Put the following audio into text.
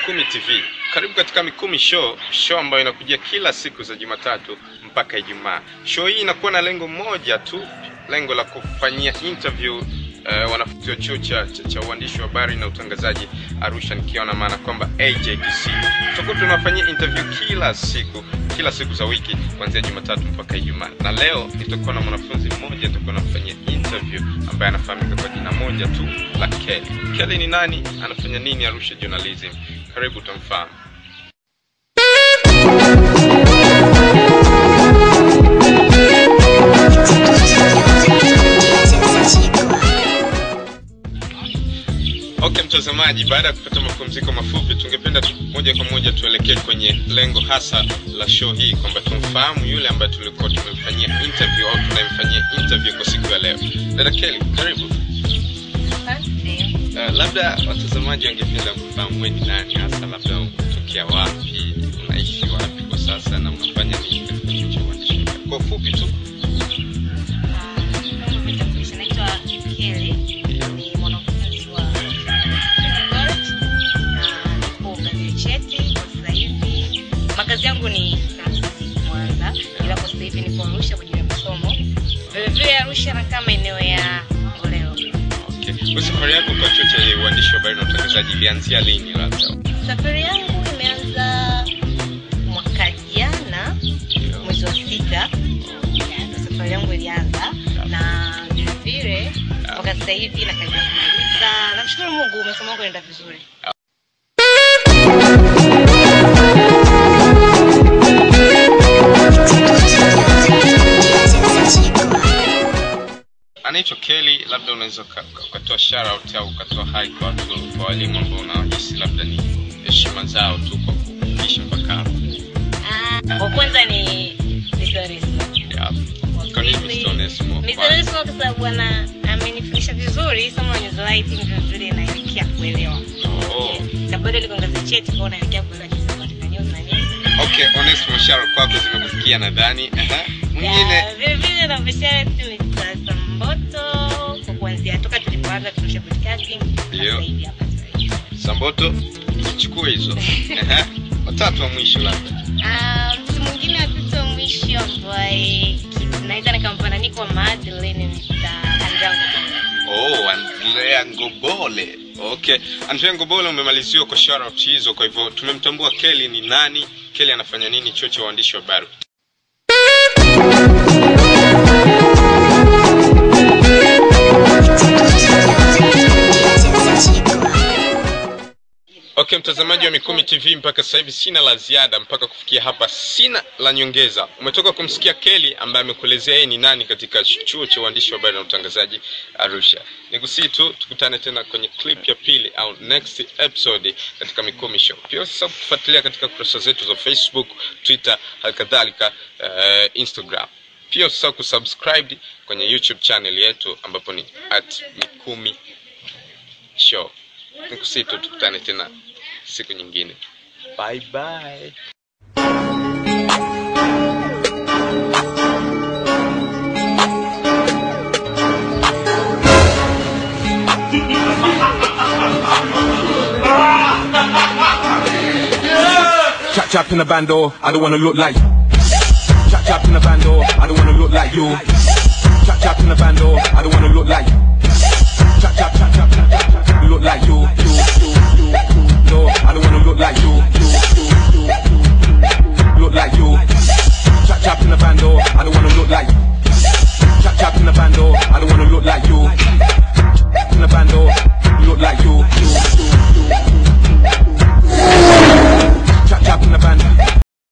Mikumi TV. Karibu katika Mikumi Show, show ambayo inakujia kila siku za Jumatatu mpaka Ijumaa. Show hii inakuwa na lengo moja tu, lengo la kufanyia interview uh, wanafunzi wa chuo cha, cha, cha uandishi wa habari na utangazaji Arusha, nikiwa na maana kwamba AJTC. Tutakuwa tunafanyia interview kila siku kila siku za wiki kuanzia Jumatatu mpaka Ijumaa, na leo nitakuwa na mwanafunzi mmoja nitakuwa namfanyia interview ambaye anafahamika kwa jina moja tu la Kelly. Kelly ni nani? Anafanya nini Arusha Journalism? Karibu utamfahamu. Okay mtazamaji, baada ya kupata mapumziko mafupi, tungependa tu, moja kwa moja tuelekee kwenye lengo hasa la show hii, kwamba tumfahamu yule ambaye tulikuwa tumemfanyia interview au tunayemfanyia interview kwa siku ya leo. Dada Kelly, karibu. Uh, labda watazamaji wangependa kufahamu wewe ni nani hasa, labda unatokea wapi, unaishi wapi kwa sasa na unafanya nini katika chuo cha uandishi wa habari? Kwa ufupi tu. Naitwa Kelly, ni mwanafunzi wa College na niko ngazi cheti kwa sasa hivi. Makazi yangu ni Kansas, Mwanza, ila kwa sasa hivi nipo Arusha kwa ajili ya masomo. Vile vile Arusha nakaa maeneo ya Ngoleo. Okay. Kwa safari yako kwa chuo cha uandishi wa habari na utangazaji ilianzia lini labda? Safari yangu imeanza mwaka jana mwezi wa sita, Ya, ndo safari yangu ilianza, na vile vile mpaka sasa hivi nakaribia kumaliza. Namshukuru Mungu, masomo yangu yanaenda vizuri. anaitwa Kelly, labda unaweza uka- uka- ukatoa shout out au ukatoa hai kwa watu kwa walimu ambao unawahisi labda ni heshima zao tu kwa kuishi mpaka hapa. Ah, wa kwanza ni Mr. Onesmo. Yeah. Kwa nini Mr. Onesmo? Mr. Onesmo kwa sababu ana amenifundisha vizuri somo la news writing vile vile naelekea kuelewa. Oh. Na bado niko ngazi cheti kwa naelekea kuelewa jinsi ya kuandika news na nini. Okay, Onesmo shout kwako zimekufikia nadhani. Aha. Mwingine Ya, vile vile na bishara tu Mr. Samboto kwa kuanzia toka tulipoanza tunasha broadcasting Ndio. sasa hivi hapa sasa hivi. Samboto chukua hizo. Aha. Watatu wa mwisho labda. Ah, mtu mwingine wa tatu wa mwisho ambaye naweza nikampana kwa Madeline Mr. Anjango. Oh, Andrea Ngobole. Okay. Andrea Ngobole umemaliziwa kwa shout out hizo, kwa hivyo tumemtambua Kelly ni nani, Kelly anafanya nini chuo cha uandishi wa habari. Okay, mtazamaji wa Mikumi TV, mpaka sasa hivi sina la ziada, mpaka kufikia hapa sina la nyongeza. Umetoka kumsikia Kelly ambaye amekuelezea yeye ni nani katika chuo cha uandishi wa habari na utangazaji Arusha. Nikusii tu tukutane tena kwenye clip ya pili au next episode katika Mikumi Show. Pia usisahau kutufuatilia katika kurasa zetu za Facebook, Twitter, halikadhalika uh, Instagram. Pia usisahau kusubscribe kwenye YouTube channel yetu ambapo ni at Mikumi Show. Nikusii tu tukutane tena siku nyingine. Bye bye. Chop chop in the bando, I don't wanna look like Chop chop in the bando, I don't wanna look like you Chop chop in the bando, I don't wanna look like